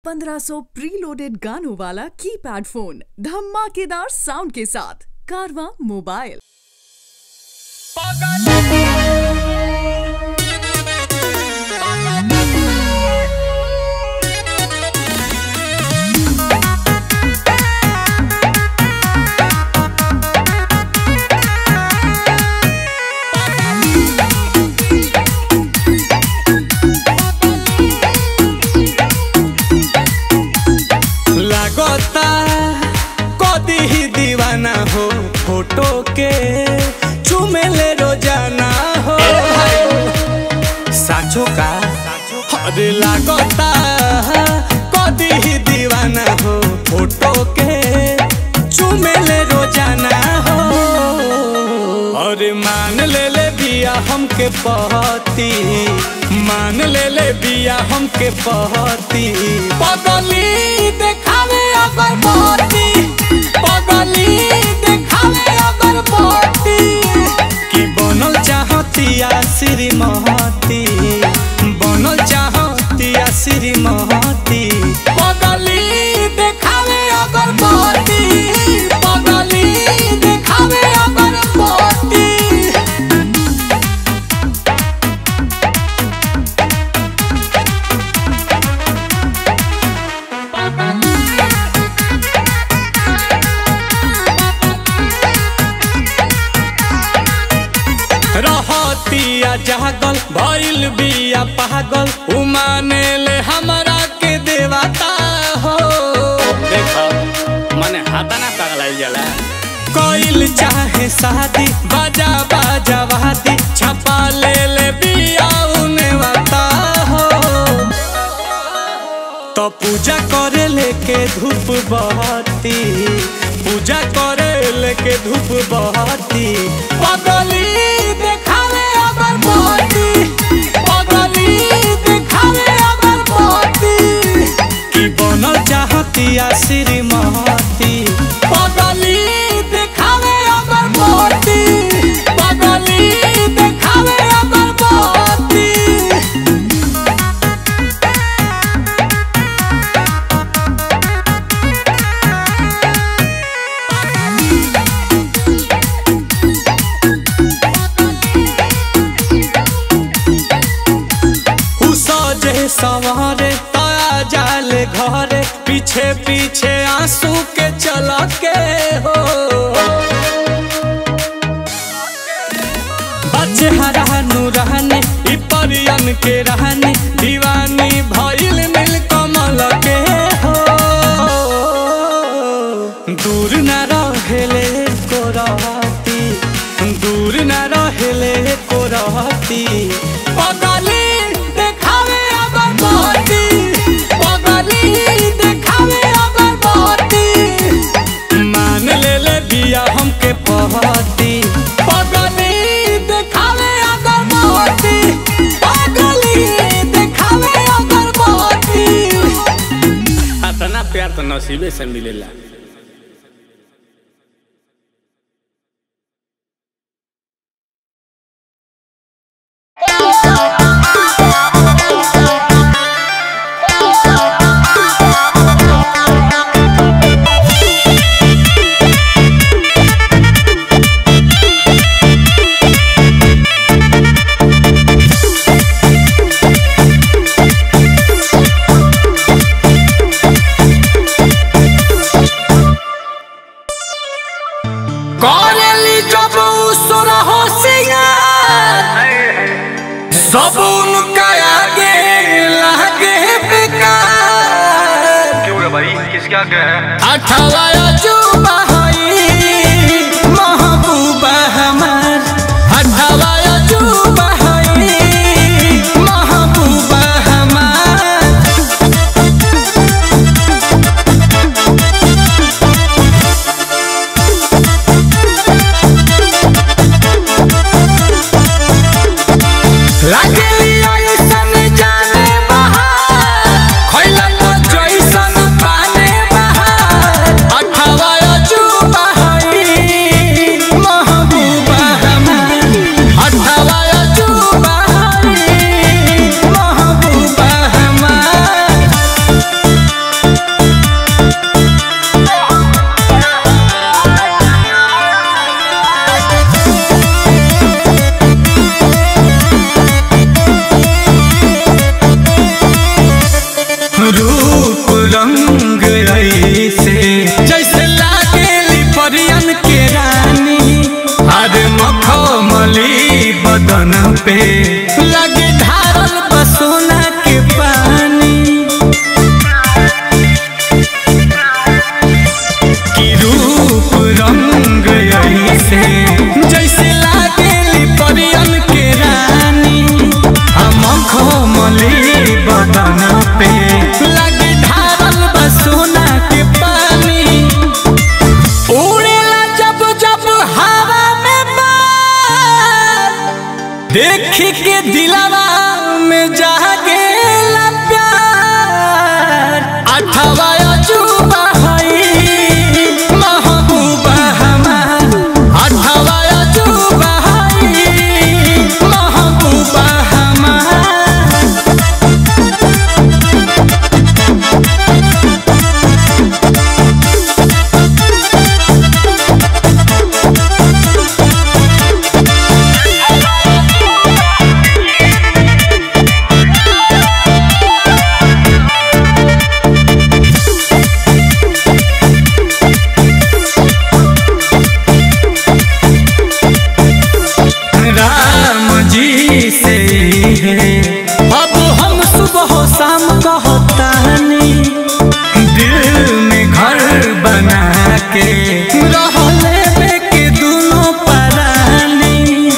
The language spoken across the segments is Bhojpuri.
1500 प्रीलोडेड गानों वाला कीपैड फोन धमाकेदार साउंड के साथ कारवा मोबाइल लागता कदी ही दीवाना हो फोटो के चुमेले रोजाना हो साचो का अरे लागता कदी ही दीवाना हो फोटो के चुमेले रोजाना हो अरे मान ले ले बिया हमके पहती मान ले ले बिया हमके पहती पगली देखावे अगर पहती पगली देखावे अगर पहती कि बनल चाहतिया श्रीमती बनल चाहतिया श्रीमती पगली देखावे अगर पहती पगली देखावे अगर पहती रहतिया जागल भइल बिया पागल उमाने ले हमरा के देवता हो देखो मने हाथा ना पगलाइल जाला कोइल चाहे शादी बाजा बाजा वादी छपा ले ले बिया उने वाता हो तो पूजा करे लेके धूप बहती पूजा करे लेके धूप बहती पगली देखावे अगर बहती पगली देखावे अगर बहती कि बनल चाहतिया श्रीमती पगली देखावे अगर बहती पगली देखावे अगर बहती उ सजे सवारे ताया जाले घरे पीछे पीछे आंसू के चला के हो बच्चे हरानू रहने इ परियन के रहने दीवानी भइल नील कमल के हो दूर न रहेले को रहती दूर न रहेले को रहती पगली देखावे अगर बहती पगली देखावे अगर बहती मान ले ले बिया हमके पहती पगली देखावे अगर बहती पगली देखावे अगर बहती इतना प्यार तो नसीबे से मिलेला करेली जब उसर होशियार सब उनका आगे लागे बेकार क्यों रे भाई किसके आगे है अठावा अजूबा हई महबूबा हमार अठावा अजूबा हई महबूबा हमार लागेली ऐसन जाने बहार खइला तो जैसन पाने बहार अठावा अजू रूप रंग ऐसे जैसे लागेली परियन के रानी अरे मखमली बदन पे लगे ढारल बसोना के पानी की रूप रंग ऐसे जैसे लागेली परियन के रानी हम खमली बदन पे लगे ढारल बसोना के पानी उड़ेला जब जब हवा में बार देखी के दिलवा में जागेला प्यार अठवा अजूबा हई महबूबा हमार अठवा अजूबा हई महबूबा हमार राम जी से है अब हम सुबह शाम कहतानी दिल में घर बना के रहले में के दोनों परानी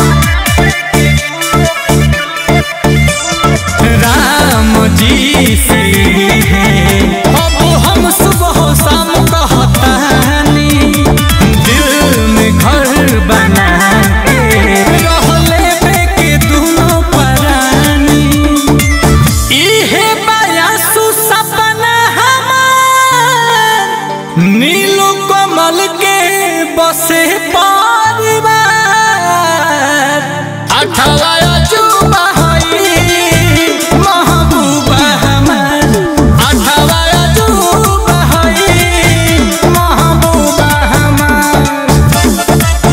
राम जी से है अब हम सुबह शाम कहतानी दिल में घर बना के रहले में के दोनों परानी इहे बयासु सपना हमार नीलू कमल के बसे परिवार अठवा अजूबा हई महबूबा हमार अठवा अजूबा हई महबूबा हमार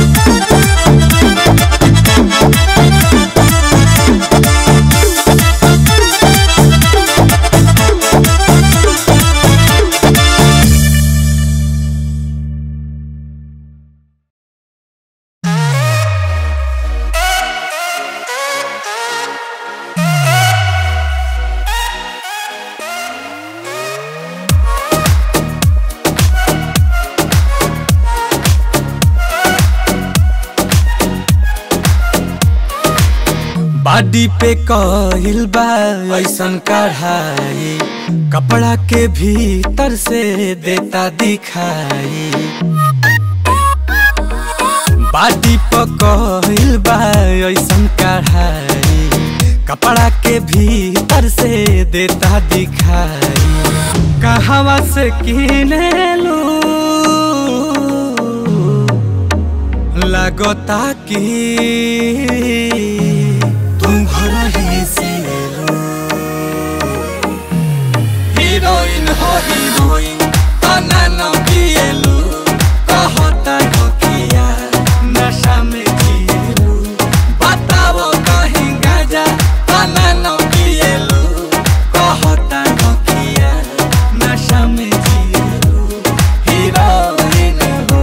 बाडी पे कहिल बा ऐसन कढ़ाई कपड़ा के भीतर से देता दिखाई बाडी पे कहिल बा ऐसन कढ़ाई कपड़ा के भीतर से देता दिखाई कहवा से किने लू लगता कि तुम घर ही से लो हीरोइन हो हीरोइन तना न पिएलु कहता हो किया नशा में जिएलु बताओ कहीं गाजा तना न पिएलु कहता हो किया नशा में जिएलु हीरोइन हो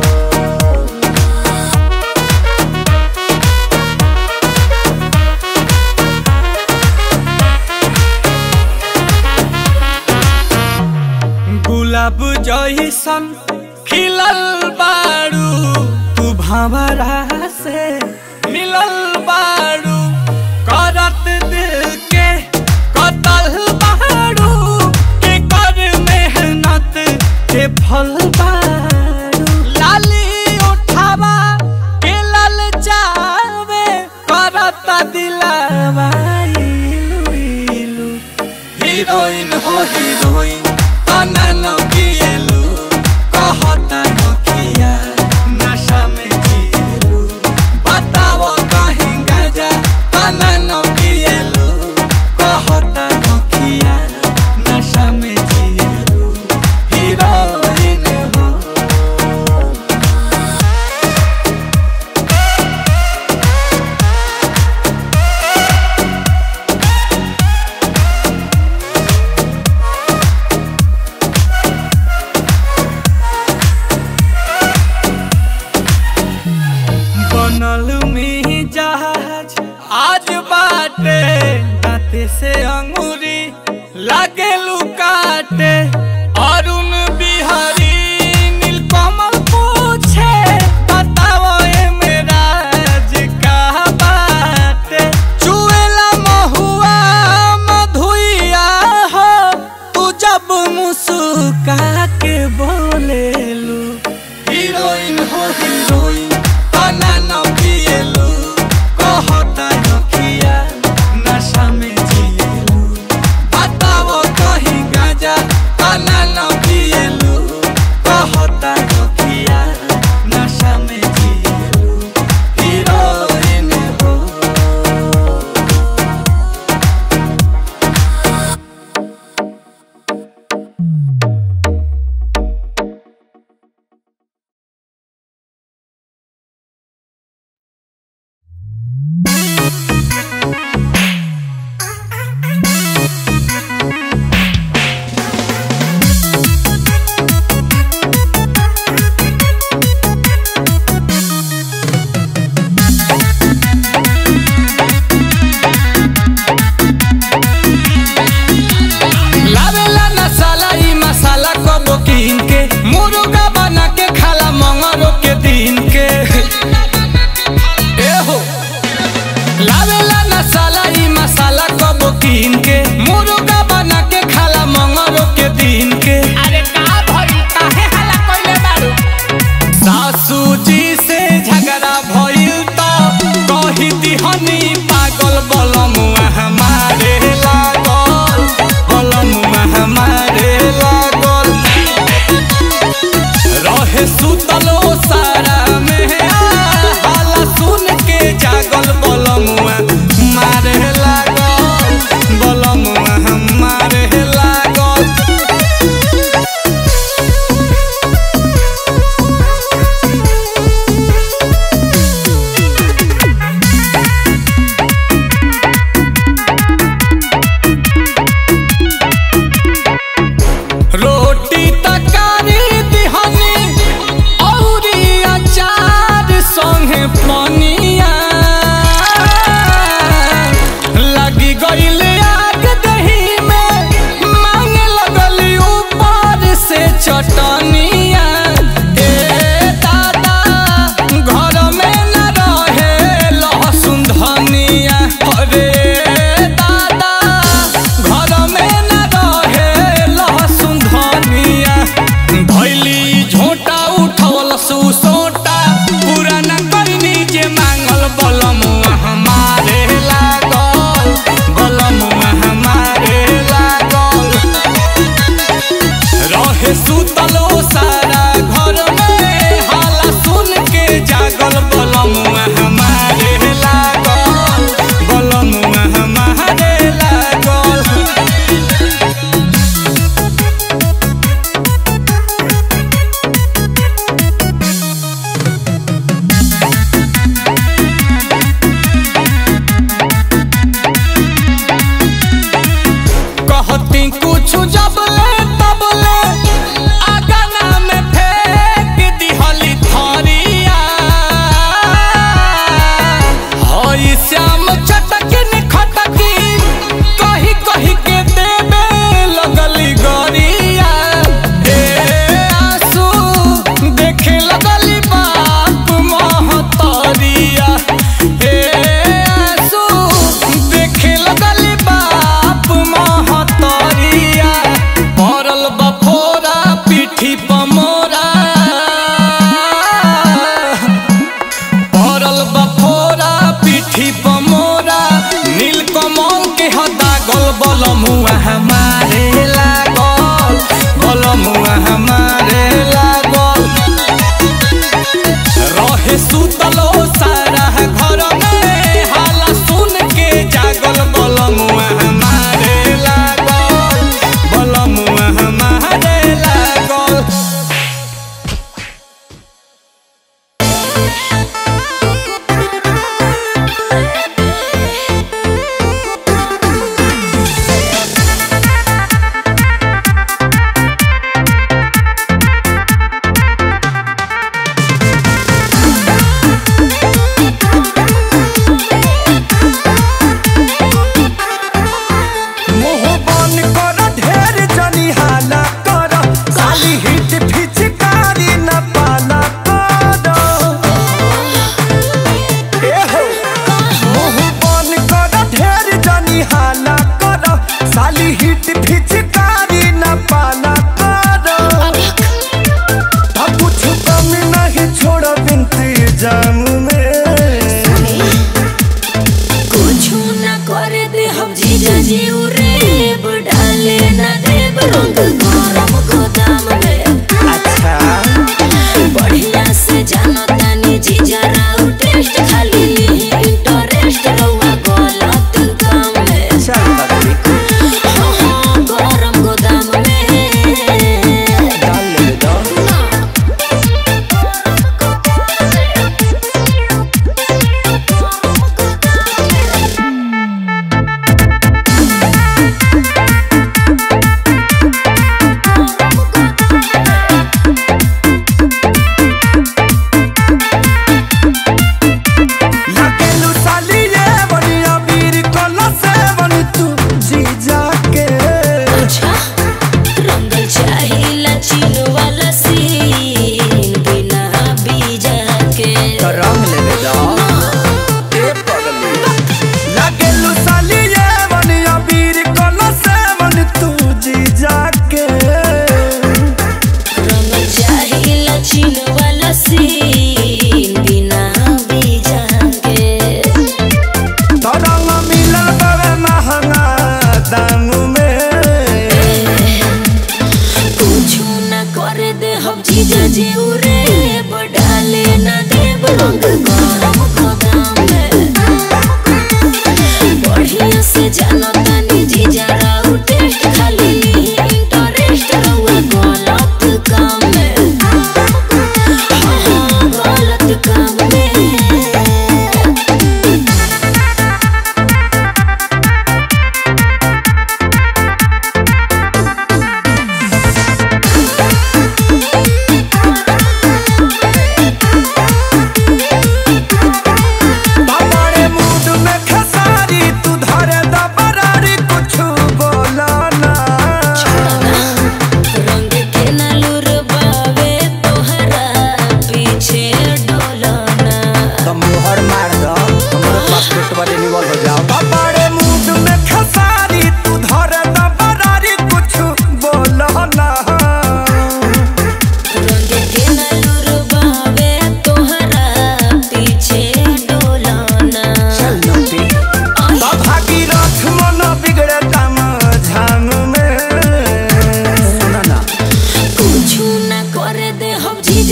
गुलाब जैसन खिलल बारू तू भंवरा से मिलल बारू करत दिल के कतल बारू के कर मेहनत के फल बारू लाली उठावा के लल जावे करत दिलावा इलू इलू हीरोइन हो हीरोइन तना न पिएलु कहता न किया नशा में जिएलु बताओ कहीं गाजा तना न पिएलु कहता न किया नशा में जिएलु हीरोइन हो जब मुस्का के बोलेलू हीरोइन हो हीरोइन तना न पिएलू कहता नखिया नशा में जिएलू बताओ कहीं गाजा तना न पिएलू कहता नखिया नशा में जिएलू हीरोइन हो लावेला नसाला ई मसाला कबो कीन के मुर्गा बना के खाला मंगरो के दिन के ए हो लावेला नसाला ई मसाला कबो कीन के मुर्गा बना के खाला मंगरो के दिन के अरे का भई काहे हल्ला कइले बारू सासू जी से झगड़ा भइल त कही दिहनी पागल बलमुआ हमारे लागल बलमुआ हमारे लागल रहे सुतलो सारा में हाला सुन के जागल बलमुआ मारे लागल बलमुआ हमारे लागल रोटी तकारी दिहनी औरी अचार संगे पनिया लगी गईल आग दही में मांगे लगल ऊपर से चटनिया ए दादा घर में न रहे लहसुन धनिया अरे दादा घर में न रहे लहसुन धनिया धैली झोटा उठवल सुसोटा पुराना करनी जे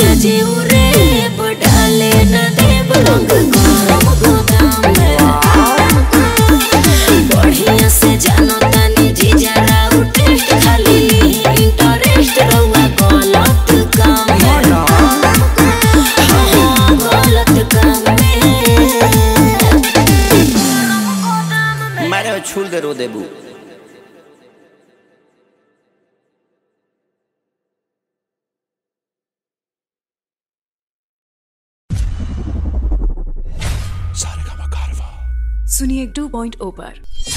राजा जी उरे डाले न देव रंग गरम गोदाम में बढ़िया से जानो तानी जीजा राउट खाली इंटरेस्ट रहुआ गलत काम में हाँ, गलत काम में मारे छूल दे रो देबू सुनिए टू पॉइंट ओ पर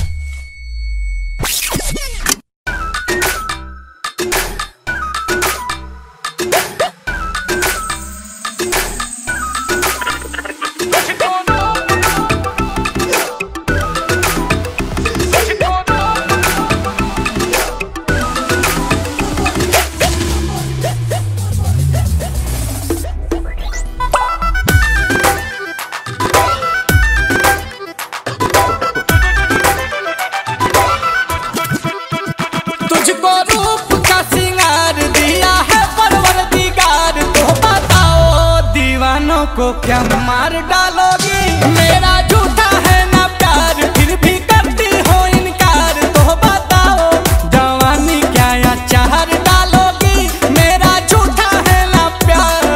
तुझको रूप का सिंगार दिया है परवर दिगार तो बताओ दीवानों को क्या मार डालोगी मेरा झूठा है ना प्यार फिर भी करती हो इनकार तो बताओ जवानी क्या या चार डालोगी मेरा झूठा है ना प्यार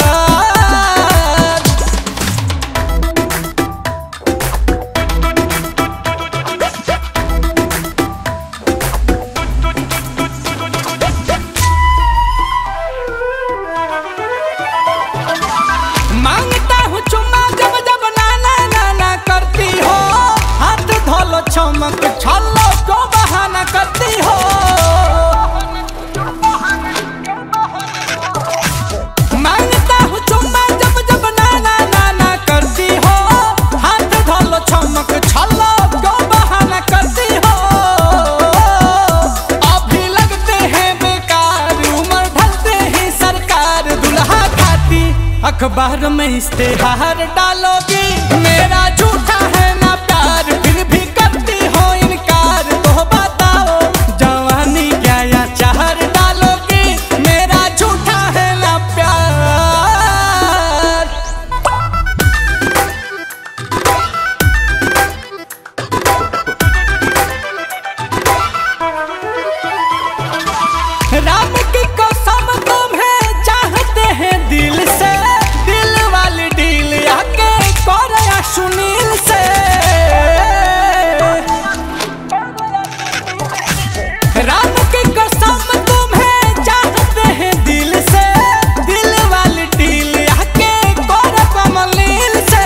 मांगता हूँ चुम्मा जब जब नाना नाना करती हो हाथ धोलो चमक छल्लो को बहाना करती हो मांगता हूँ चुम्मा जब जब नाना नाना करती हो हाथ धोलो चमक छल्लो को बहाना करती हो अभी लगते हैं बेकार उम्र ढलते ही सरकार दुल्हा खाती अखबार में इश्तेहार डालोगी मेरा झूठा है ना प्यार फिर भी करती हो इनकार तो बताओ जवानी क्या या चार डालोगी मेरा झूठा है ना प्यार राम की कसम तुम्हें चाहते हैं दिल से दिल वाली डील आके कर सुनील से राम की कसम तुम्हें चाहते हैं दिल से दिल वाली डील आके कर कमलील से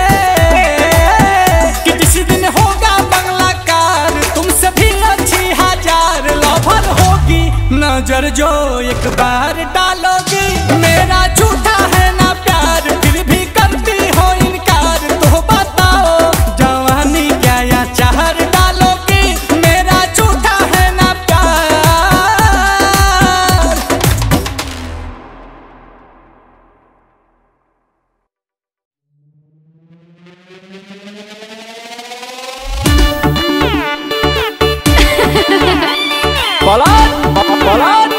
कि जिस दिन होगा बंगला कार तुमसे भी अच्छी हजार लवर होगी नजर जो एक बार डालोगी मेरा झूठा है ना प्यार फिर भी करती हो इनकार तो बताओ जवानी क्या या चार डालोगी मेरा झूठा है ना प्यार पलट पलट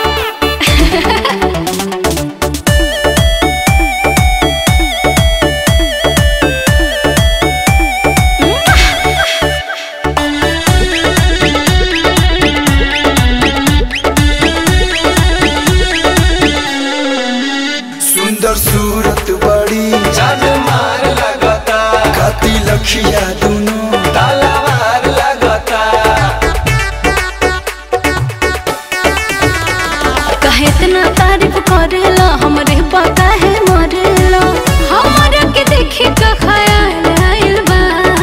सुंदर सूरत बड़ी जान मार लगता काती लखिया दोनों तलवार लगता कहे इतना तारीफ करेला हमरे पता है मरेला हमरा के देखी के ख्याल आइल बा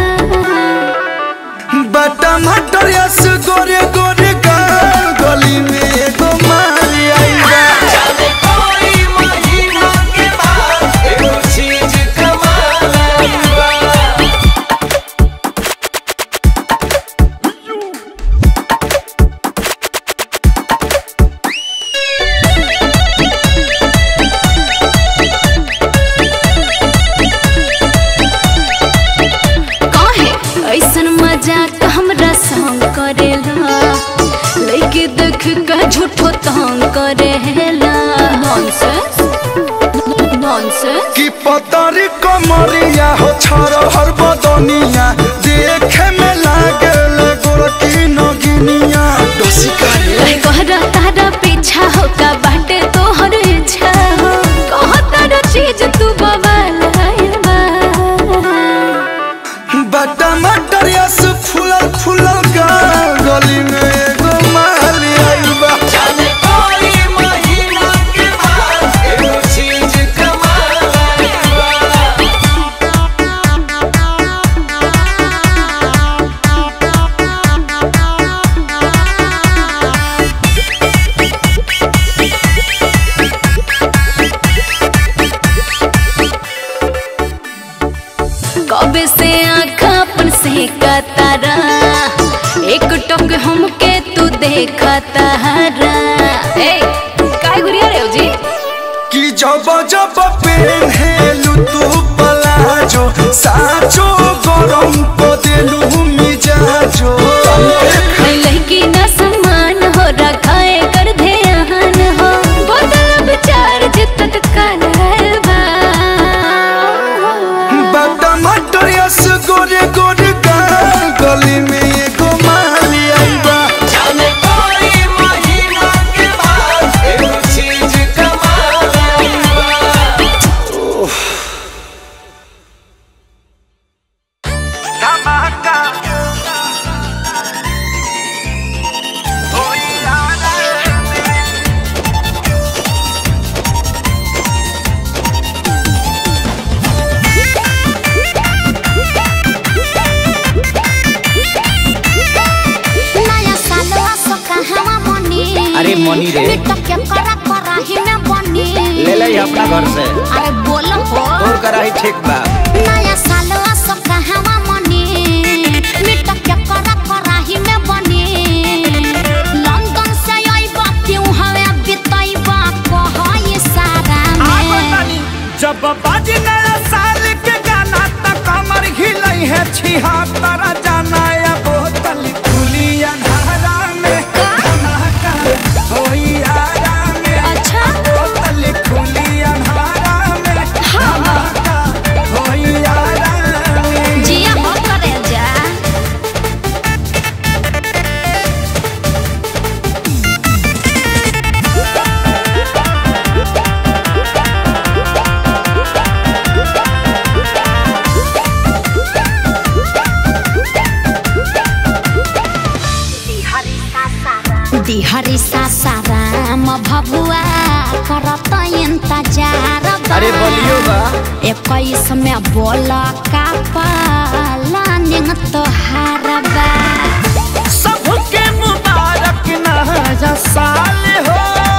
बटा मटर यस गोरे गोरे गाल गली में एगो मारी आई बा जाने कोई महीना के बाद एगो चीज कमाल आई बा काहे ऐसन मजाक हमरा संग करेला लइके देख के झूठो तंग करेला नॉनसेंस नॉनसेंस पतरी कमरिया हो छर हर बदनिया देखे में लागे गोरकी नगिनिया डोसिका रे कहरा तारा पीछा हो का बाटे तोहर इच्छा हो कह तारा चीज तू बवाल आइल बा बटा मटर यस फूलल फूलल गाल गली में एगो माली आइल बा जाने कोई महीना के बाद एगो चीज कमाल आइल बा। कबे से आँख अपन से तारा एक टक हमके तू देखा तारा ए काय गुरिया रे जी कि जब जब पेन्हेलु तू पलाजो साचो गरम को देलु मिजाजो लड़की न सम्मान हो रखाए कर ध्यान हो बदल विचार जितत काल बा बटा मटर यस गोरे गोरे गाल गली में एगो माली आइल बा जाने कोई महीना के बाद एगो चीज कमाल आइल बा। धमाका होई आना नया सालवा सो कहवा बनी अरे मनी रे। मिट के करा कराही में बनी ले ले अपना घर से अरे बोलो हो तोर कराही ठीक बा नया सालवा सो कहवा बनी मिट के करा कराही में बनी लंदन से आइबा क्यों हवे बिताइबा कहो ये सारा में जब बाजी नया साल के गाना त कमर हिलई है छिहत्तर जाना या बोतल खुली अंधारा में धमाका होई आरा में अच्छा बोतल खुली अंधारा में धमाका होई आरा में जिया हो करे जा दिहरी सासाराम भभुआ करत इंतजार बा। अरे बोलियो बा इक्कीस में बोल का पालानिंग तोहार बा सबके मुबारक नया साल हो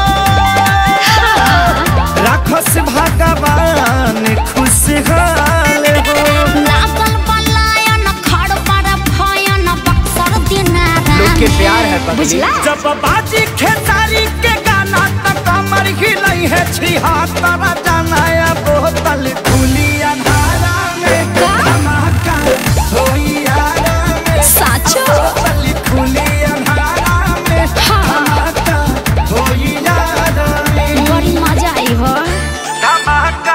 राखस भगवान खुशहाल हो लागल पलायन खड़ पर भयन बक्सर दिनारा लोग के में। प्यार है पगली बुझला जब बाजी खेसारी के गाना त कमर हिलई है छिहत्तर जाना या बोतल खुली अंधारा में धमाका होई आरा में साचो बोतल खुली अंधारा में धमाका होई आरा में बड़ी मजा आई हो धमाका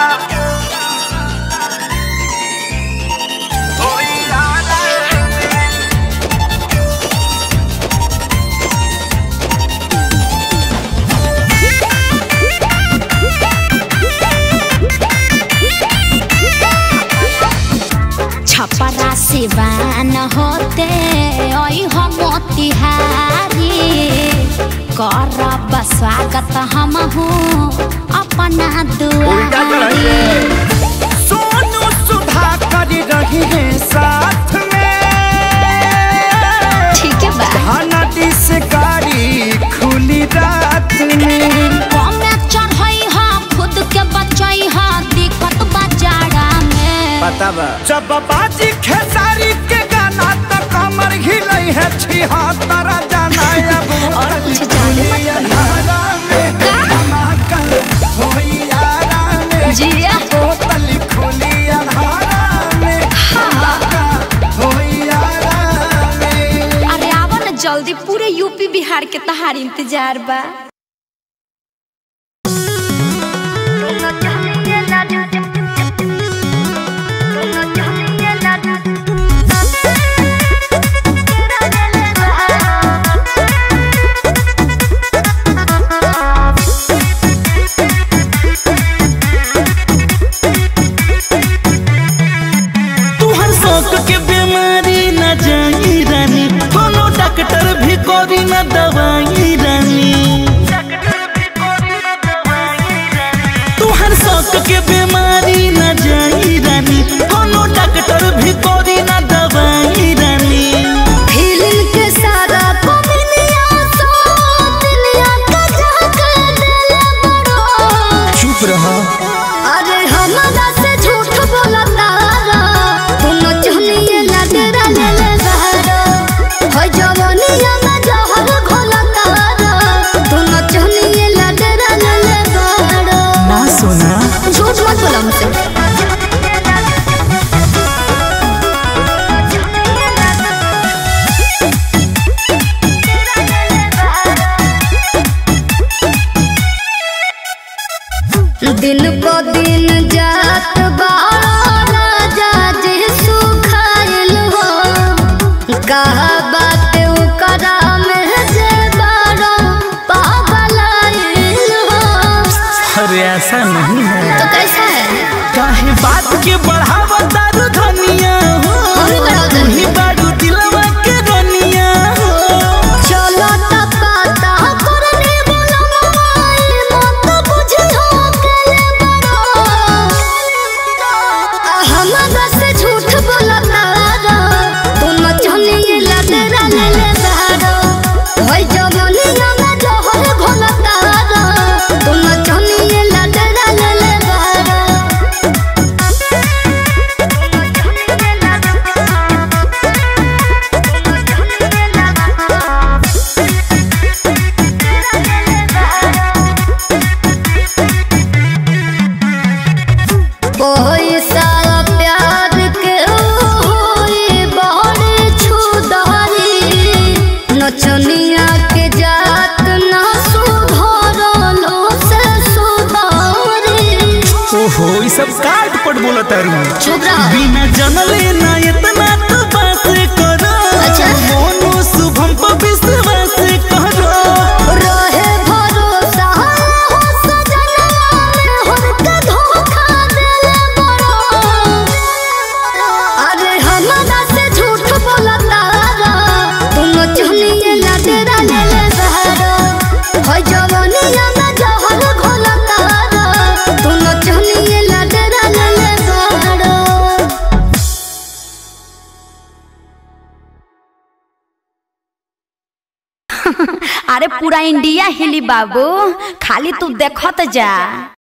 होई आरा में छपरा सिवान होते ओई हो मोतिहारी करब स्वागत हम हूँ अपना दुआरी सोनू सुधा कर रही है साथ में ठीक है बा हनदी से गाड़ी खुली रात में कमे चढ़ई हा खुद के बचई हा दिक्कत बाजारा में पता बा जब बाजी खेसारी के गाना तो कमर हिलई है छिहत्तर जाना अब और कुछ जाने मत अंधारा में धमाका होई आरा में जिया बोतल खुली अंधारा में धमाका होई आरा में अरे आवा ना जल्दी पूरे यूपी बिहार के तहार इंतजार बा दिन को दिन जात बाड़ा राजा जी सुखाइल हो कहा बात करा में जे बाड़ा पागलाइल हो अरे ऐसा नहीं है तो कैसा है काहे बात के बढ़ावा दारू धनिया हो हम ही बढ़ाओ तू ही बारू दिलवा के रनिया हो चलो त पता करने वाला मोबाइल मत बुझियो अकेले बड़ो हमरा से झूठ बोलता रो तुम चलिए लदरा ले ले बारो होय जवनिया में जहर घोलता रो तुम चलिए लदरा ले ले बारो कोई सारा प्यार के होई बड़ी छुदारी नचनिया के जात ना सुधरलो से सुधारी ओहो ई सब काट पट बोला तारू चुप रहो बिना जनले ना इतना तो बात करो अच्छा। मोनो शुभम पर विश्वास करो रहे भरोसा हो सजनवा में हमके धोखा देले बड़ो अरे हमरा से झूठ बोलता रो तुम चलिए लडेरा ले ले बहरो होय जवनिया में जहर घोलता रो तुम चलिए लडेरा ले ले बहरो अरे पूरा इंडिया हिली बाबू खाली तू देखत जा